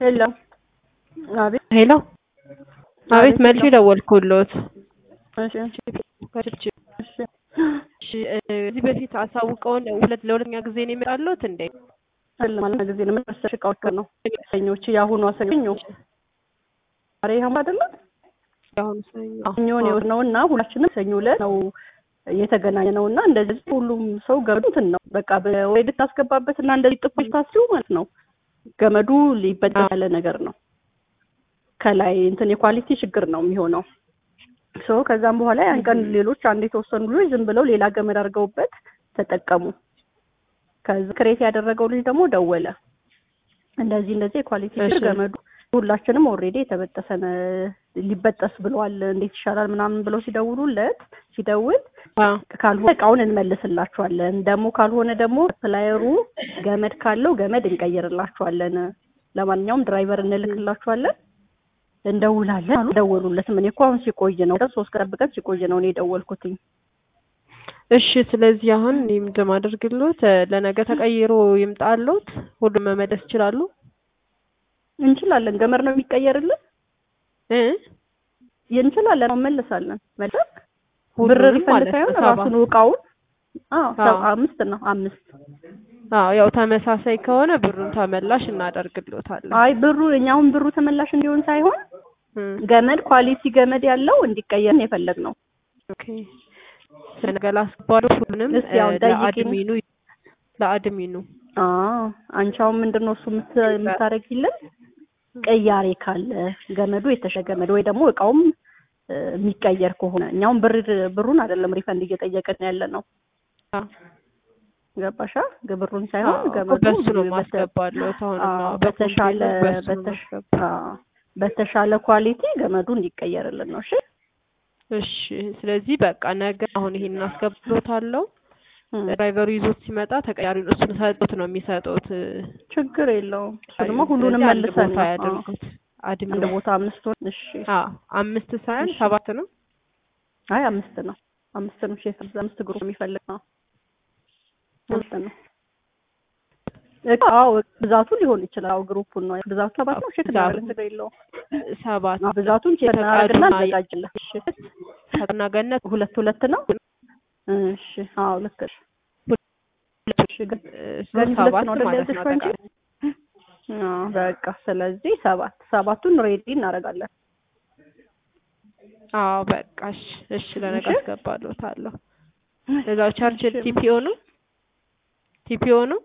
ሄሎ አቤት ሄሎ አቤት መልሼ ደወልኩሎት። እሺ ከችብችብ እሺ እሺ እዚህ በፊት አሳውቀውን ሁለት ለሁለተኛ ጊዜ ነው የመጣሉት እንዴ? አይደለም ማለት ጊዜ ነው መሰለሽ እቃዎች ነው ሰኞች የአሁኗ ሰኞ ዛሬ ሐሙስ አይደለም አሁን ሰኞ ሰኞ ነው ነው እና ሁላችንም ሰኞ ዕለት ነው የተገናኘ ነው እና እንደዚህ ሁሉም ሰው ገመዱ እንትን ነው በቃ ወይ ልታስገባበት እና እንደዚህ ጥፎች ታስዩ ማለት ነው ገመዱ ሊበጠስ ያለ ነገር ነው ከላይ እንትን የኳሊቲ ችግር ነው የሚሆነው ሶ ከዛም በኋላ ያን ቀን ሌሎች አንድ የተወሰኑ ልጆች ዝም ብለው ሌላ ገመድ አድርገውበት ተጠቀሙ ከዚ ክሬት ያደረገው ልጅ ደግሞ ደወለ እንደዚህ እንደዚህ የኳሊቲ ችግር እሺ። ገመዱ ሁላችንም ኦልሬዲ የተበጠሰ ነ- ሊበጠስ ብለዋል እንዴት ይሻላል ምናምን ብለው ሲደውሉለት ሲደውል አዎ ካልሆነ እቃውን እንመልስላችኋለን ደግሞ ካልሆነ ደግሞ ፕላየሩ ገመድ ካለው ገመድ እንቀይርላችኋለን ለማንኛውም ድራይቨር እንልክላችኋለን እንደውላለን አሉ ደወሉለትም እኔ እኮ አሁን ሲቆይ ነው ሶስት ቀን ጠብቀን ሲቆይ ነው እኔ የደወልኩትኝ እሺ ስለዚህ አሁን እኔ ምንድን ማደርግሎት ለነገ ተቀይሮ ይምጣሎት ሁሉም መመለስ ይችላሉ እንችላለን ገመድ ነው የሚቀየርልን እ እንችላለን መመልሳለን መልስ ብር ሁሉንም ሪፈንድ ማለት ነው ሳይሆን ሰባ ራሱን እቃውን አዎ አዎ። ሰባ አምስት ነው አምስት አዎ ያው ተመሳሳይ ከሆነ ብሩን ተመላሽ እናደርግሎታለን አይ ብሩ እኛውን ብሩ ተመላሽ እንዲሆን ሳይሆን እም፣ ገመድ ኳሊቲ ገመድ ያለው እንዲቀየር የፈለግ ነው ኦኬ ስለነገ ላስገባሉ ሁሉንም እስኪ አሁን እ፣ ጠይቂኝ። ለአድሚኑ ለአድሚኑ አዎ አንቺ አሁን ምንድን ነው እሱ የምት- የምታደርጊልን ቅያሬ ካለ ገመዱ የተሸ ገመድ ወይ ደግሞ እቃውም እ፣ የሚቀየር ከሆነ እኛውም ብር ብሩን አይደለም ሪፈንድ እየጠየቅን ያለ ነው አዎ ገባሻ ብሩን ሳይሆን አዎ፣ ገመዱ በሱ ነው በተ- ማስገባለሁት አሁን አዎ፣ በተሻለ በተሻ አዎ፣ በተሻለ ኳሊቲ ገመዱ እንዲቀየርልን ነው እሺ እሺ ስለዚህ በቃ ነገ አሁን ይሄን አስገብሎታለሁ እም፣ ድራይቨሩ ይዞት ሲመጣ ተቀያሪውን እሱን ሰጡት ነው የሚሰጡት ችግር የለውም እሱ ደግሞ ሁሉንም ስለዚህ አንድ መልሰን ቦታ ነው አዎ። ያደርጉት አድሚኑ አንድ ቦታ አምስት ሆን እሺ አዎ አምስት ሳይሆን እሺ። ሰባት ነው አይ አምስት ነው አምስት ነው ሼፍ አምስት ግሩፕ የሚፈልግ ነው አምስት ነው እቃ- አዎ ብዛቱ ሊሆን ይችላል አዎ ግሩፑን ነው ብዛቱ ሰባት ነው ሼክ ብዛቱ። እናደርግ ችግር የለውም ሰባት አዎ ብዛቱን ቼክ እናደርግና ተቃራኒ- እናዘጋጅለን እሺ ሰብና ገነት ሁለት ሁለት ነው እሺ አዎ ልክ ነሽ እሺ ግን እሱ ገኒ ሁለት ሰባት ነው አይደል ማለት ያዘዝሽው ነው አንቺ? አጠቃላይ አዎ በቃ ስለዚህ ሰባት ሰባቱን ሬዲ እናደርጋለን አዎ በቃ እሺ እሺ ለነገ እሺ። አስገባለታለሁ ለዛው ቻርጅ እሺ። ቲፒኦ ነው ቲፒኦ ነው